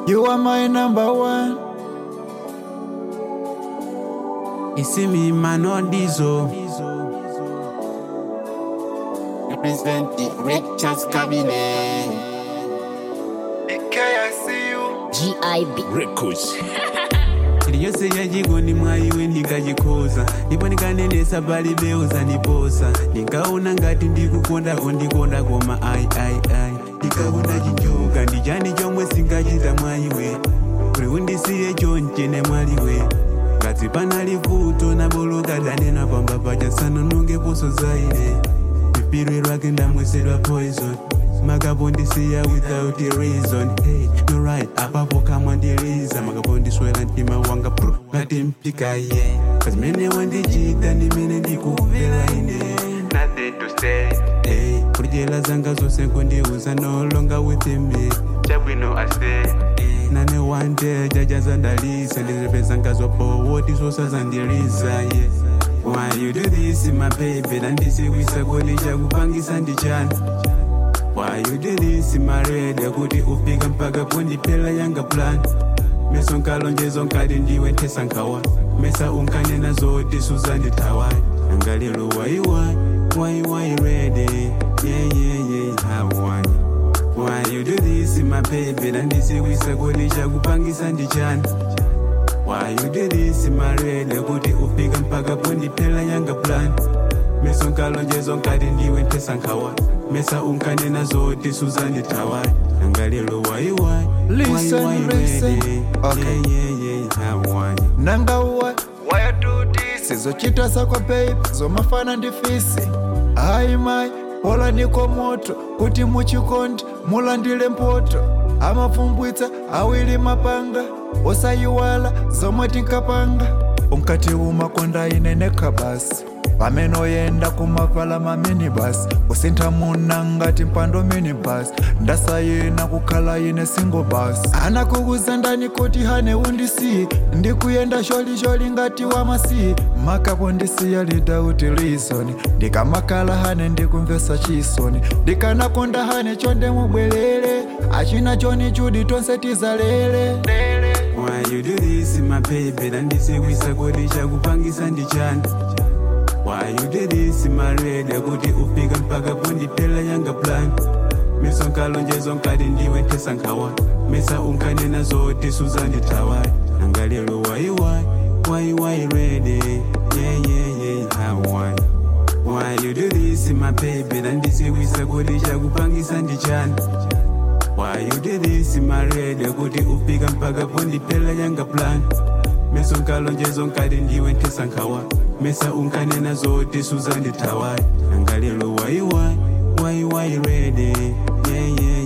You are my number one. Isimi Manodizo. Represent the Richards cabinet. DK, I see you. GIB. Records. iliyose yajiko ndi mwayiwe ndikachikhoza ndipo ndikanenesa pali bewu zandiposa ndinkaona ngati ndikukonda ondikonda koma ayi ayi ayi ndikaona chinjoka ndichani chomwe singachita mwayiwe kuti undisiye chonchene mwaliwe ngati panali vuto naboloka danena pamba pacha sanononge poso zaine pipirwe lwake ndamwesedwa poison makapondisiya without a reason hey, no right apapo kamwe ndiliza makapondiswera mtima wanga pru ngati mpika ye kazimene wandichita ndimene ndikupera ine nothing to say hey, kudyera zanga zonse kundiuza no longer with me chabwino ase nane one day jajazandalisa ndizipezanga zopowoti zosazandiliza yeah. Why you do this my baby ndandisikwisa kodi chakupangisa ndichani Why you do this my red kuti ufika mpaka pondiphela yanga plan meso nkalonjezo nkati ndiwe nthesa nkhawa mesa unkanena zoti suzandithawai angalelo waiwai waiwai rede yeah, yeah, yeah, hawai Why you do this my baby ndandisikwisa kodi chakupangisa ndichani Why you do this my red kuti ufika mpaka pondiphela yanga plan meso nkalonjezo nkati ndiwe nthesa nkhawa mesa unkanena zoti suzandithawai angalelo waiwai Listen, waiwai listen. rede Okay. yeah, yeah, yeah, hawai nanga uwa why you do this zochita zako babe zomafana ndifisi hayi mai pola niko moto kuti muchikondi mulandile mpoto amapfumbwitsa awili mapanga osayiwala zomwe tinkapanga unkati umakonda ine nekhabasi pamene oyenda kumavala maminibus kusintha muna ngati mpando minibus ndasayina kukhala ine single bus anakukuza ndani kuti hane undisiye ndikuyenda sholisholi ngati wamasiye makapo ndisiya lidauti reason ndikamakhala hane ndikumvesa chisoni ndikanakonda hane chonde mubwerere achina choni chudi tonse tizalere Why you do this my baby ndandisikwisa kodi chakupangisa ndichani Why you do this my red kuti ufika mpaka pondiphela yanga plan meso nkalonjezo nkati ndiwe nthesa nkhawa mesa unkanena zoti suzandithawai angalelo waiwai waiwai rede yeah, yeah, yeah, hawai Why you do this my baby ndandisikwisa kodi chakupangisa ndichani Why you do this my red kuti ufika mpaka pondiphela yanga plan meso nkalonjezo nkati ndiwe nthesa nkhawa mesa unkanena zoti suzandithawai angalelo waiwai waiwai rede yeah, yeah,